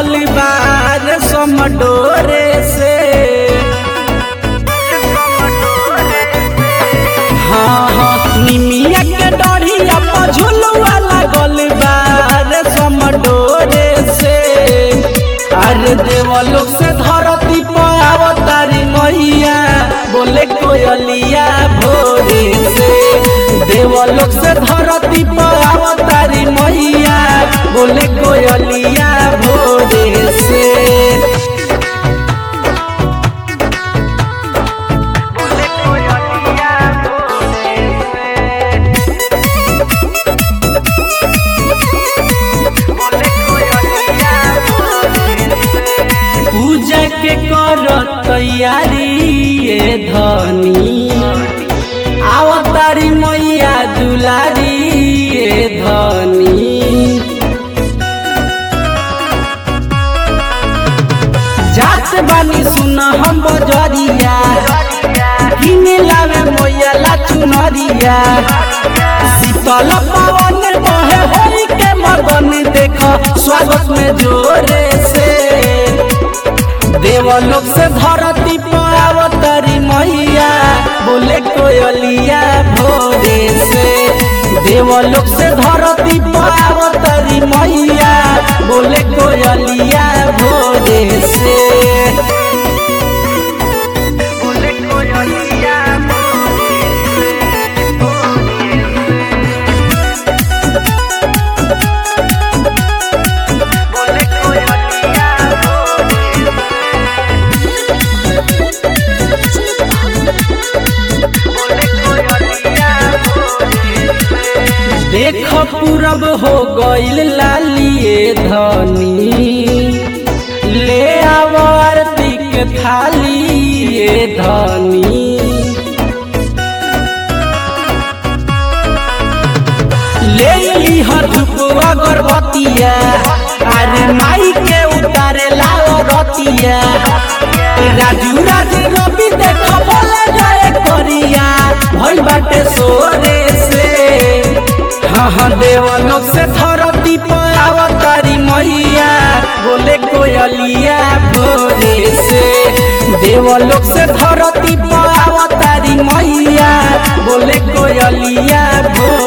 लागल बार समडोरे से हाँ हाँ निमिया के डढ़िया पर झुलुआ लागल बार समडोरे से अरे देवलोक से धरती पर अवतारी मैया बोले कोयलिया भोरे से देवलोक से धरती पर अवतारी मैया बोले कोयलिया भोरे से पूजा के कर तैयारी ये धनी आवतारी मैया दुलारी ये धनी जात बानी सुन हम बजरिया किने लावे मैया ला चुनरिया शीतल पवन बहे होई के मगन देख स्वागत में जोरे से देवलोक से धरती पर अवतारी मैया बोले कोयलिया भोरे से देवलोक से धरती पर अवतारी मैया बोले कोयलिया भोरे से देख पूरब हो गईल लालिए धनी ले आव आरती के थाली ये धनी ले ली धुपवा गर्भवतिया अरे माई के उतारे लाओ रतिया राजू राजी रवि देख बोले जाए करिया भइल बाटे सोरे से हाँ हाँ देवलोक से धरती पर अवतारी मैया बोले कोयलिया भोरे से देवलोक से धरती पर अवतारी मैया बोले कोयलिया भोरे